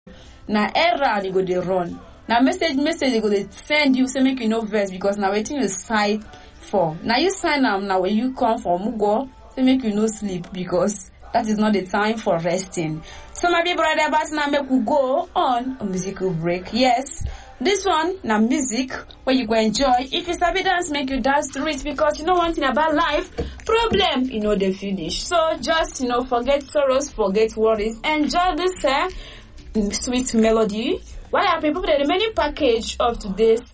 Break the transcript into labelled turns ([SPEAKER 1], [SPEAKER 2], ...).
[SPEAKER 1] na errand you go dey run na message message dey go dey send you say make you no vex because na wetin you sign for na you sign am na when you come for mugo say make you no sleep because that is not the time for resting so my big brother but now make we go on a musical break yes this one na music wey you go enjoy if you sabi dance make you dance to it because you know one thing about life problem e no dey finish so just you know forget sorrows forget worries enjoy this uh, sweet melody while i prepare the remaining package of today's